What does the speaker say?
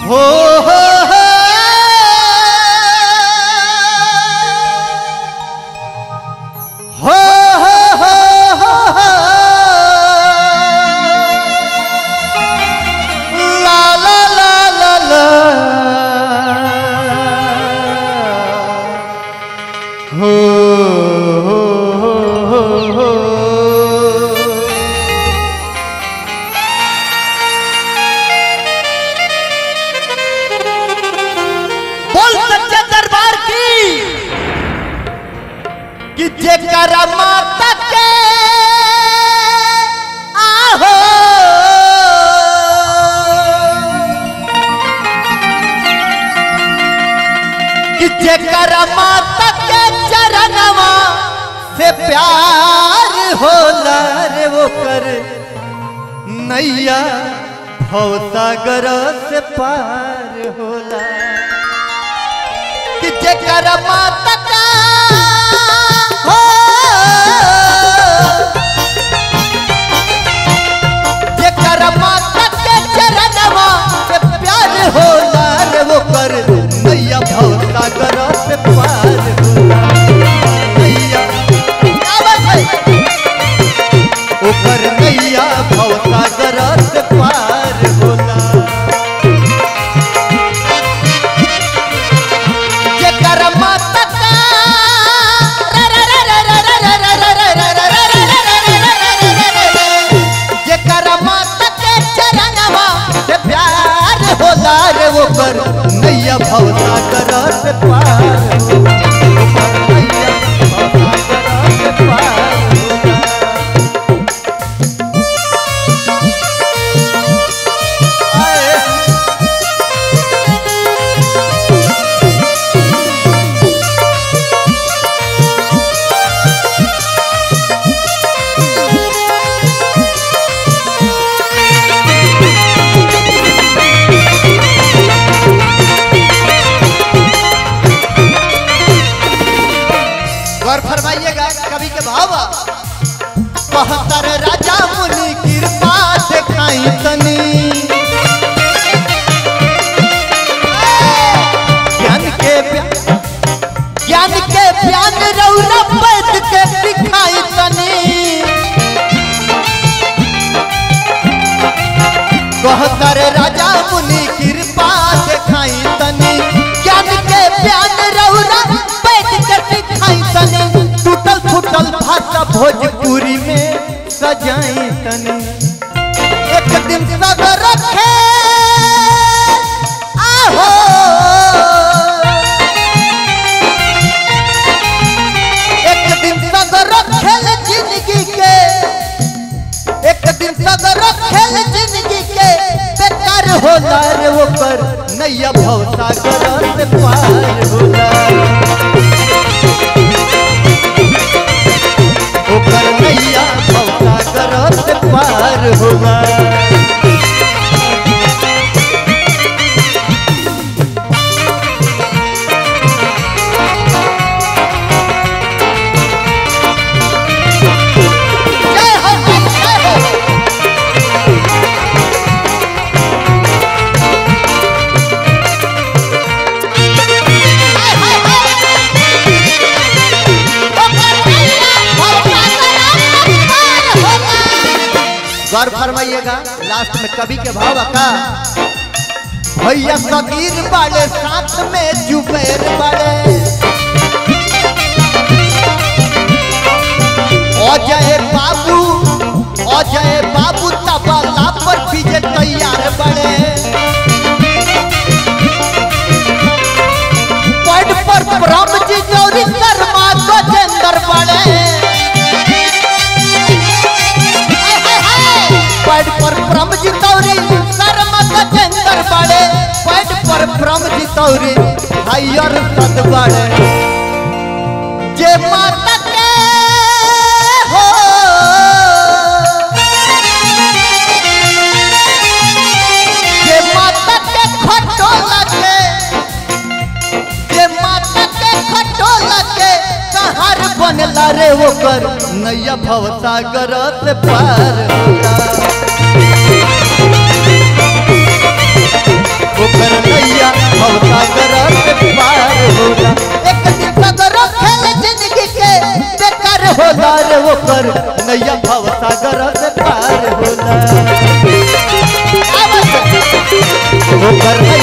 हो हो हो हो हो हो हो हो ला ला ला ला ला हो हो हो हो हो बोल सच्चे दरबार की कि जेकर माता के आहो कि जेकर माता के चरणवा से प्यार होला रे वो कर नैया भवसागर से पार होला कि जेकर माता का हो जेकर माता के चरणवा से प्यार होला रे वो कर नैया भवसागर से पार होला नैया क्या बात है ओकर नैया भवसागर से पार होला जेकर माता का जेकर माता के चरणवा से प्यार होला रे वो कर नैया भवसागर से पार होला ओकर नैया भवसागर से पार होला आए गौर फरमाइएगा कवि के भाव बहत्तर राजा मुनि कृपा देखाई तनी ज्ञान के प्या- ज्ञान के ज्ञान रौरा पैद के दिखाई तनी बहत्तर राजा मुनि कृपा देखाई तनी ज्ञान के ज्ञान रौरा पैद के दिखाई तनी टूटल फूटल भाषा भोजपुरी में सजाई तनी एक दिन सगर रखे आहो एक दिन सगर रखे जिंदगी के एक दिन सगर खेल जिंदगी के बेकार होला रे वो पर नैया भवसागर से पार होला ओकर नैया भवसागर से पार होला जय हो जय हो गौर फरमाइएगा लास्ट में कवि के भाव का भैया सगीर बाड़े साथ में जुबैर बाड़े अजय बाबू अजय बाबू तबला पर पीछे तैयार बड़े पट पर ब्रह्म जी गौरी शर्मा गजेंद्र बड़े पट पर ब्रह्म जी गौरी शर्मा गजेंद्र बड़े पट पर ब्रह्म जी गौरी हयर सद बड़े जे माता के हो जे माता के खटोला के जे माता के खटोला के कहार बनला रे ओकर नैया भवसागर से पार होला ओकर होला रे ओकर नैया भव सागर से पार होला ओकर